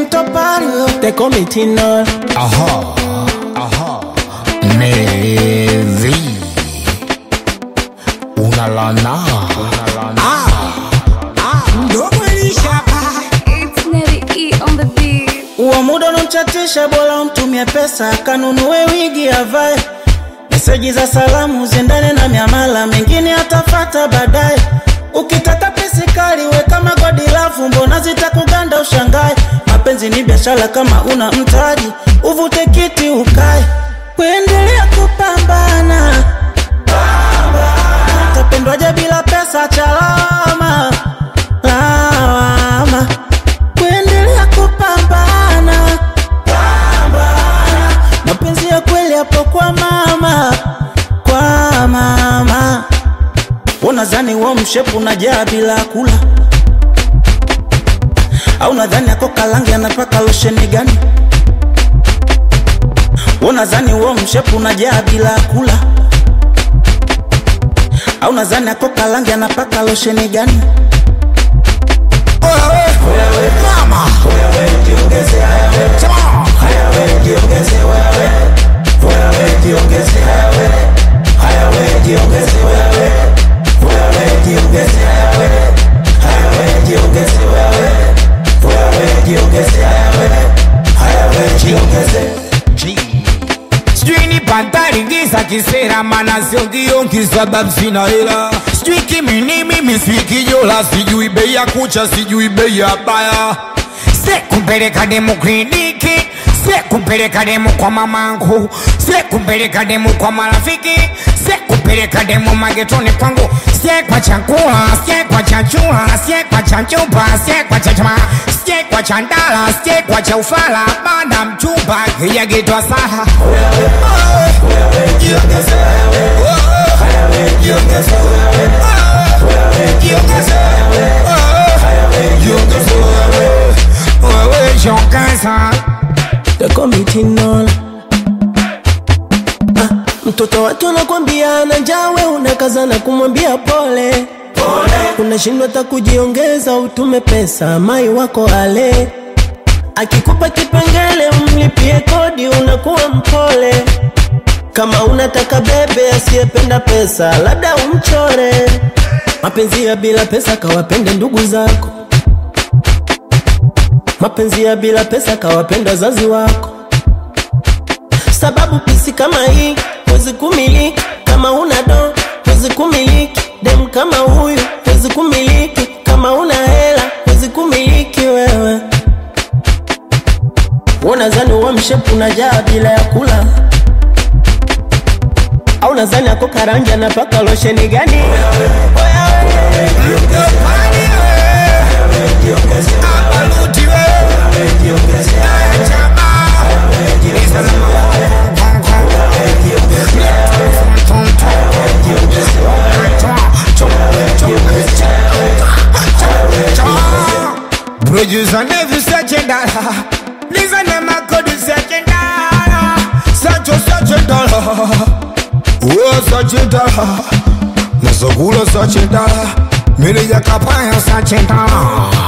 Tinto Pario, they call me Tino. Aha, aha, Nevi, una lana, una lana. It's Nelly E on the beat. Uo muda unamchatisha, bora umtumie pesa akanunue wigi avae. Meseji za salamu ziendane na miamala, mengine atafata baadaye. Ukitaka pesi kali we kama godi lafu, mbona zitakuganda ushangae? Mapenzi ni biashara, kama una mtaji uvute kiti ukae, kuendelea kupambana. Utapendwaje bila pesa? Chalama lawama, kuendelea kupambana mapenzi ya kweli hapo kwa mama, kwa mama. Unadhani wa mshepu unajaa bila kula, au nadhani ako kalangi anapaka losheni gani? Unadhani wa mshepu unajaa bila kula, au nadhani ako kalangi anapaka losheni gani? Mama, sijui ni pantari giza kisera, mana sio kionki sababu sina hela. Sijui kimini mimi sijui kijola, sijui bei ya kucha, sijui bei ya baya. Sikumpeleka demu kliniki, sikumpeleka demu kwa mamangu, sikumpeleka demu kwa marafiki, sikumpeleka demu magetoni kwangu, sie kwa chakula, sie kwa chachula, sie kwa chachupa, sie kwa chachama, sie kwa chandala, sie kwa chaufala, bada mchumba kijagetwa saha wewe jongeza They call me Tinola. Ah, mtoto watu anakwambia ana njaa, we unakazana kumwambia pole unashindwa hata kujiongeza, utume pesa mai wako ale akikupa kipengele umlipie kodi, unakuwa mpole. Kama unataka bebe asiyependa pesa, labda umchore. Mapenzi ya bila pesa kawapende ndugu zako, mapenzi ya bila pesa kawapenda wazazi wako sababu pisi kama hii huwezi kumiliki kama una do huwezi kumiliki dem kama huyu huwezi kumiliki kama una hela huwezi kumiliki wewe unazani uwa mshepu unajaa bila ya kula au nazani ako karangi anapaka losheni gani Producer never searching dollar. Listen to my code searching dollar. Search a searching dollar. Oh, searching dollar. Nasakula searching dollar. Mire ya kapaya searching dollar.